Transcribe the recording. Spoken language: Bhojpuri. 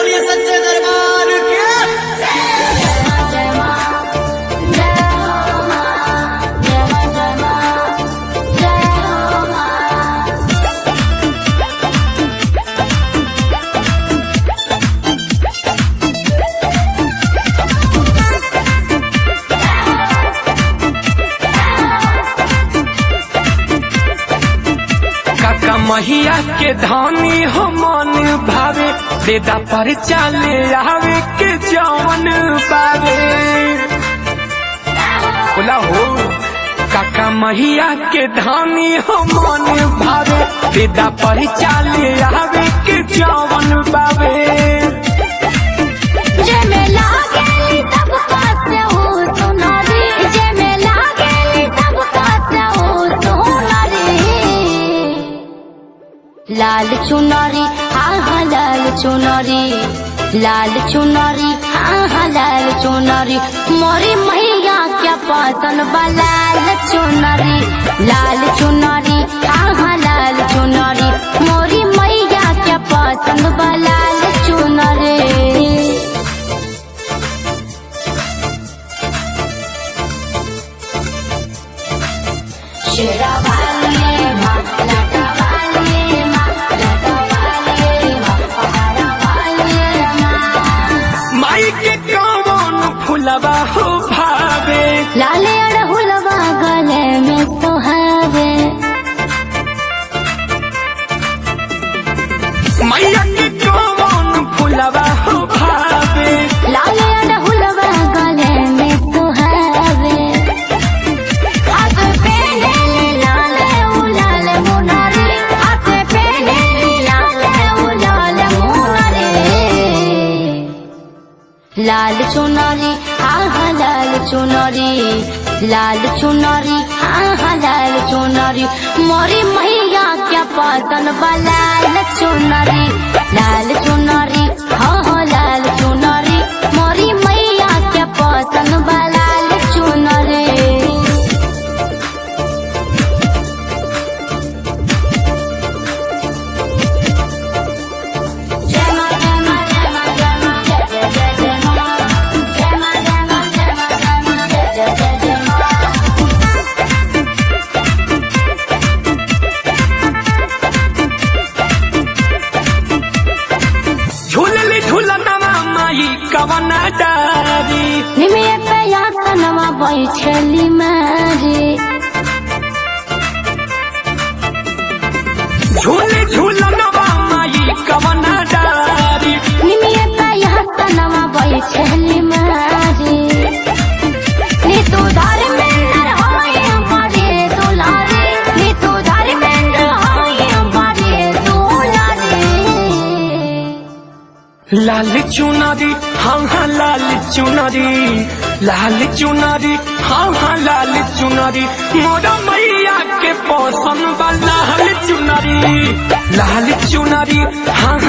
बोलिए सच्चे दरबार के काका महिया के धानी हो मन भावे बेदा पर चाले आवे के जवन बावे बोला हो काका महिया के धानी हो मन भावे बेदा पर चाले आवे के जवन बावे लाल चुनरी हाँ हाँ लाल चुनरी लाल चुनरी हाँ हाँ लाल चुनरी मोरी मैया क्या पसंद बा लाल चुनरी लाल चुनरी हाँ हाँ लाल चुनरी मोरी मैया क्या पसंद बा लाल चुनरी शेरा वाले माँ लाटा वाले माँ लाटा वाले माँ पहाड़ा वाले माँ माई के कौन फुलवा हो भावे लाले अड़हुलवा गले में सोहावे मैया के कौन फुलवा हो भावे लाले अड़हुलवा गले में सोहावे हाथ पे ले लाले उलाल मुनारे हाथ पे ले लाले उलाल मुनारे लाल चुनरी हाँ हाँ लाल चुनरी लाल चुनरी हाँ हाँ लाल चुनरी मोरी मैया क्या पसंद बा लाल चुनरी लाल चुनरी हाँ हाँ लाल चुनरी मोरी मैया क्या पसंद बा लाल चुनरी झूलली झूलनवा माई कवना डारी निमिया पे यासनवा बैठली मारी झूले झूलनवा माई कवना डारी निमिया पे यासनवा बैठली मारी नी तू धर्मेंद्र होय हमारे दुलारे नी तू धर्मेंद्र होय हमारे दुलारे लाल चुनरी हाँ हाँ लाल चुनरी लाल चुनरी हाँ हाँ लाल चुनरी मोरा मैया के पौसन बा लाल चुनरी लाल चुनरी हाँ